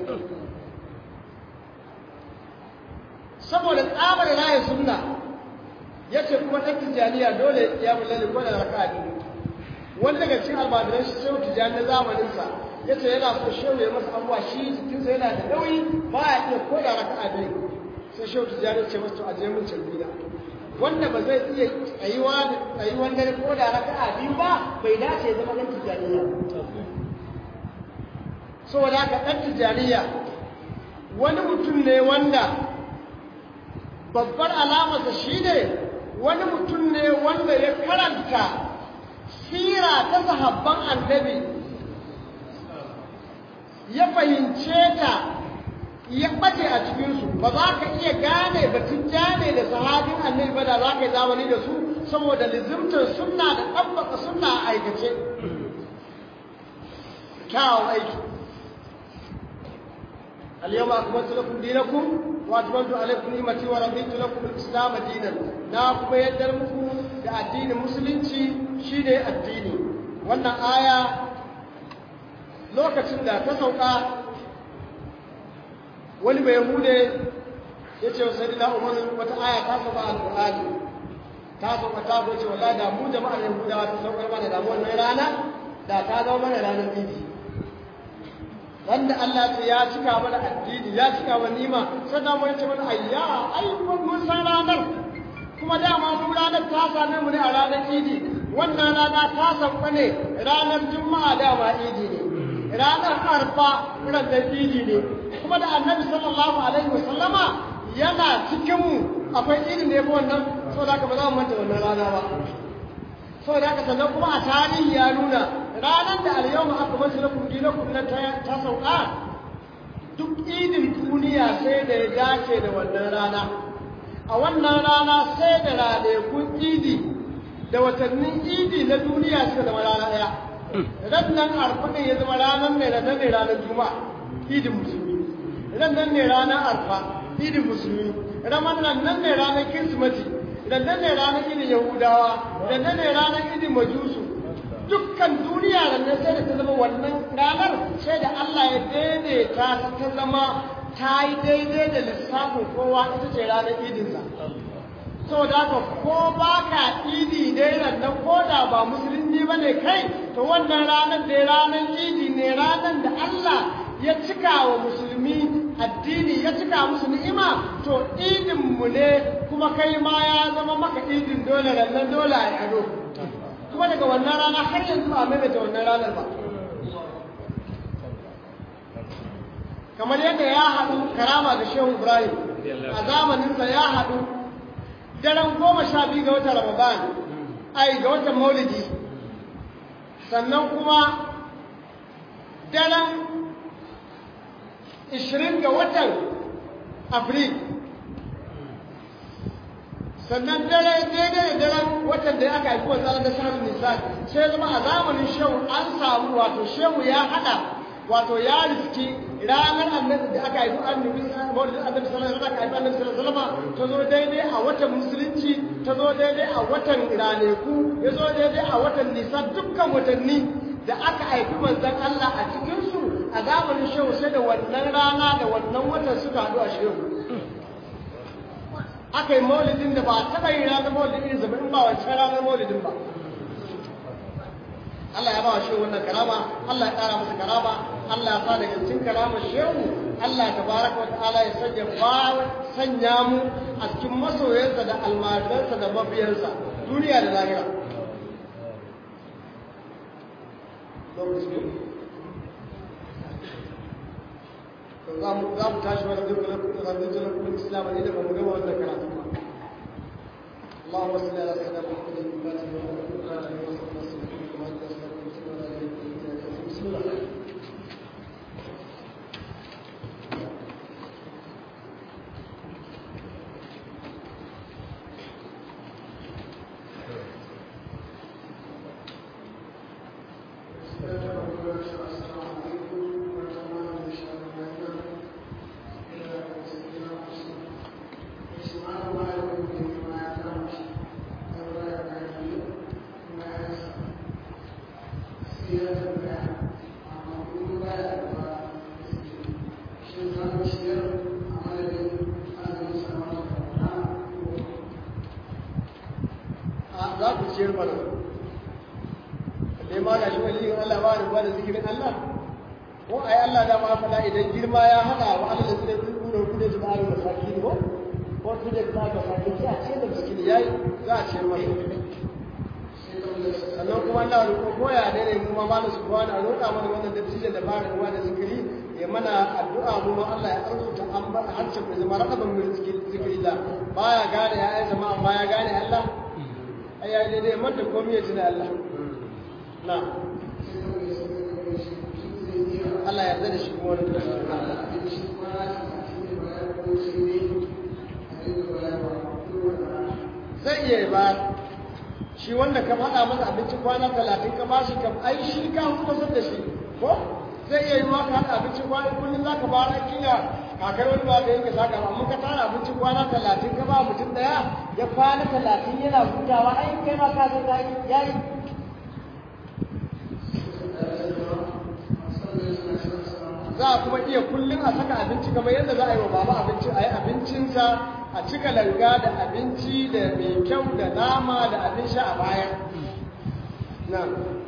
saboda tsabar raya sunna ya ce kuma ɗan tijjaniya dole ya mulali ko da raka biyu wani daga cikin almajiran shi shehu tijjani na zamaninsa ya ce yana so shehu ya masa abuwa shi jikinsa yana da nauyi ba ya iya ko da raka biyu sai shehu tijjani ce masa to aje mun carbina wanda ba zai iya tsayuwa da tsayuwan dare ko da raka biyu ba bai dace ya zama ɗan tijjaniya saboda haka ɗan tijjaniya wani mutum ne wanda babbar alamarsa shi ne wani mutum ne wanda ya karanta sira ta sahabban annabi ya fahimce ta ya ɓace a cikinsu ba za ka iya gane batun jane da sahabin annabi ba da za ka yi zamani da su saboda lizimtar sunna da ɗabbaka sunna a aikace kyawun aiki اليوم أكملت لكم دينكم وأتممت عليكم نعمتي ورضيت لكم الإسلام دينا ناكم يدرمكم da addinin musulunci shine addini wannan aya lokacin da ta sauka wani mai hude ya ce wa sayyidina umar wata aya ta sauka alqur'ani ta sauka ta ce wallahi da mu jama'ar yahudawa ta saukar mana da wannan rana da ta zama mana ranar idi wanda Allah ce ya cika mana addini ya cika mana nima sannan mun ce mana ayya ai mun san ranar kuma dama mu ranar ta same mu ne a ranar idi wannan rana ta sauka ne ranar juma'a dama idi ne ranar arfa ranar idi ne kuma da annabi sallallahu alaihi wasallama yana cikin mu akwai idin da yafi wannan saboda haka ba za mu manta wannan rana ba saboda haka sannan kuma a tarihi ya nuna ranar da alyawma aka masu lakum dinakum na ta sauka duk idin duniya sai da ya dace da wannan rana a wannan rana sai da ranakun idi da watannin idi na duniya suka zama rana ɗaya rannan arfa ya zama ranar ne ranar ne ranar juma'a idin musulmi rannan ne ranar arfa idin musulmi ranar nan ne ranar kirsimati rannan ne ranar idin yahudawa rannan ne ranar idin majusu dukkan duniya da nan sai da ta zama wannan ranar sai da Allah ya daidaita ta zama ta yi daidai da lissafin kowa ita ce ranar idinsa saboda haka ko ba ka idi dai nan ko da ba musulmi ba ne kai to wannan ranar da ranar idi ne ranar da Allah ya cika wa musulmi addini ya cika musu ni'ima to idinmu ne kuma kai ma ya zama maka idin dole rannan dole a yaro kuma daga wannan rana har yanzu ba maimaita wannan ranar ba kamar yadda ya haɗu karama da shehu ibrahim a zamaninsa ya haɗu daren goma sha biyu ga watan ramadan ai ga watan maulidi sannan kuma daren ishirin ga watan afril sannan dare daidai da daren watan da aka haifi wanzan da shahararun nisa sai zama a zamanin shehu an samu wato shehu ya hada wato ya riski ranar annabi da aka haifi annabi maulidin annabi sallallahu alaihi aka haifi annabi sallallahu alaihi ta zo daidai a watan musulunci ta zo daidai a watan raneku ya zo daidai a watan nisa dukkan watanni da aka haifi manzon Allah a cikinsu a zamanin shehu sai da wannan rana da wannan watan suka haɗu a shehu aka yi maulidin da ba a taɓa yin ranar maulidin irin zama in ba wancan ranar maulidin ba Allah ya ba wa shehu wannan karama Allah ya ƙara masa karama Allah ya sa daga cikin karamar shehu Allah ta baraka wa ta'ala ya sanya ba sanya mu a cikin masoyansa da almajiransa da mabiyansa duniya da lahira za mu tashi wani rarrajin lakon islam ne da ba mu gama wannan karatu ba اللهم صل على سيدنا محمد الفاتح وعلى اله وصحبه وسلم بسم الله Thank you. za ku ciyar mana dai ma ga shi waliyin Allah ba da ruwa da zikirin Allah ko ai Allah da ma fada idan girma ya hada wa Allah da zai tsuro ku da jibaru da sakin ko ko ku da ta ga sakin sai a ce da miskin yayi za a ciyar masa sannan kuma Allah ko koya ne ne kuma ma su kuwa da roƙa mana wannan dattijan da ba da ruwa da zikiri ya mana addu'a mu ma Allah ya arzuta an ba harshen mai zama rakaban mai zikiri da baya gane ya yi zama amma ya gane Allah ai ya daidai man da komai ya tuna Allah na Allah ya yarda da shi kuma wani zai iya ba shi wanda ka faɗa masa abinci kwana talatin ka bashi kam ai shi ka hukusar da shi ko zai iya yi ma ka haɗa abinci kwana kullum za ka ba na kila kakar wani ba ka yanke saka amma ka tara abinci kwana talatin ka ba mutum ɗaya ya kwana talatin yana hutawa ai kai ma ka san ya yi za a kuma iya kullum a saka abinci kamar yadda za a yi wa baba abinci a yi abincinsa a cika langa da abinci da mai kyau da nama da abin sha a baya na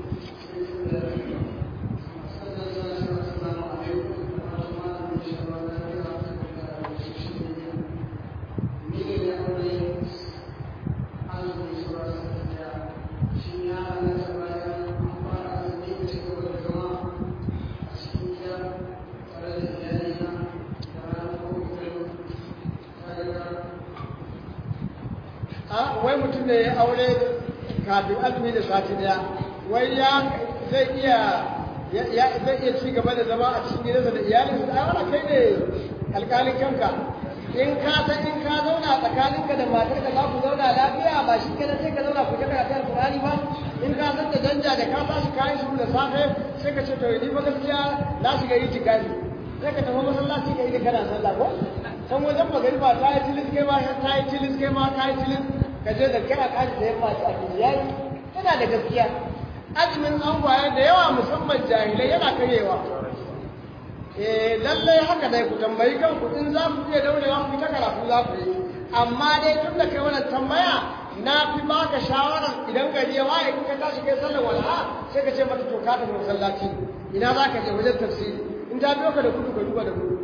wai mutum da ya aure kafin azumi da sati daya wai ya zai iya ya zai iya ci gaba da zama a cikin gidansa da iyalinsa da ai kai ne alƙalin kanka in ka san in ka zauna tsakaninka da matarka za ku zauna lafiya ba shi kenan sai ka zauna ku ta karatun alƙur'ani ba in ka san da danja da ka tashi kayan shi da safe sai ka ce to ni fa gaskiya na shiga yi tikari sai ka tafi masallaci ka yi da kana sallah ko can wajen magariba ta yi tilis kai ma ta yi tilis kai ma ta yi tilis ka je da kai a kaji da yamma ci abinci yayi yana da gaskiya azumin angwaye da yawa musamman jahilai yana karyewa eh lallai haka dai ku tambayi kanku in za ku iya daurewa ku ta karatu za ku yi amma dai tun da kai wannan tambaya na fi baka shawarar idan gari ya waye in ka tashi kai sallar walha sai ka ce mata to ka tafi masallaci ina za ka je wajen tafsiri in ta biyo ka da kudu ka duba da kudu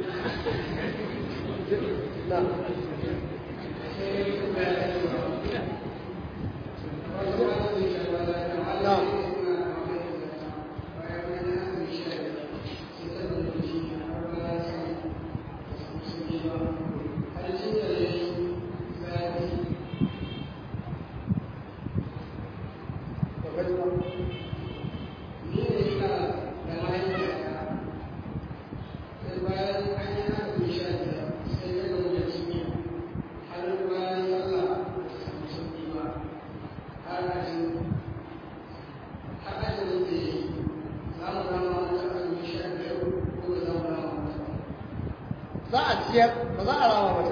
za a ciyar ba za a rama mata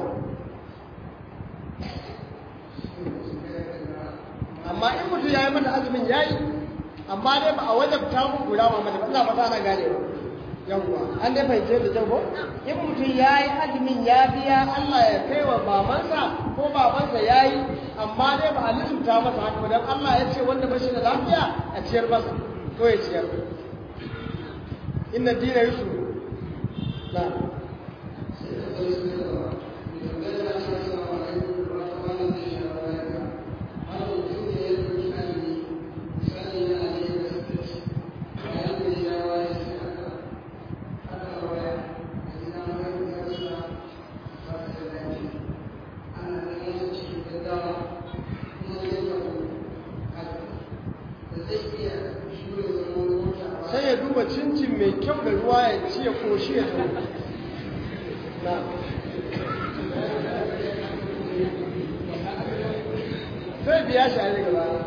amma in mutum ya yi mata azumin ya yi amma dai ba a wajabta mu guda ma mata ba ina fata na gane ba yawwa an dai fahimce da kyau ko in mutum ya yi azumin ya biya Allah ya kai wa babansa ko babansa ya yi amma dai ba a lissuta masa haka ba don Allah ya ce wanda ba shi da lafiya a ciyar masa ko ya ciyar inna dina yusuf na sai ya duba cincin mai kyau da ruwa ya ci ya koshi ya zo na sai biya shi a daga baya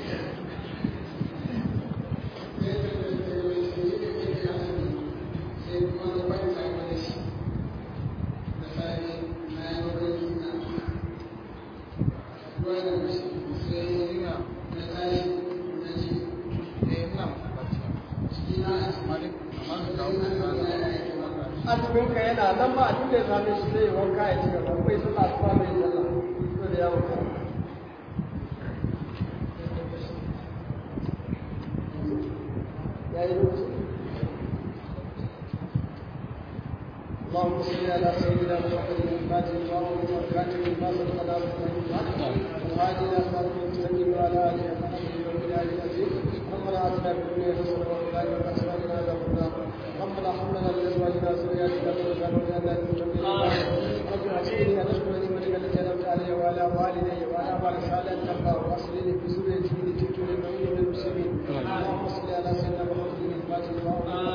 azuminka yana nan ba a duk da ya same shi zai wanka ya ci gaba bai sallah su ba mai sallah so da yawon محمد الفاتح وعمر والكاتب لما سبق له والهادي الى صراط المستقيم وعلى اله وصحبه ومن اله العزيز ربنا اتنا في الدنيا حسنه وفي الاخره حسنه وقنا عذاب النار ربنا هب لنا من ازواجنا وذرياتنا قرة واجعلنا للمتقين رب اعطني ان اشكر نعمتك التي انعمت علي وعلى والدي وعلى اعمال صالحا ترضى واصلي لي في سوريتي لتبت للمؤمنين والمسلمين اللهم صل على سيدنا محمد الفاتح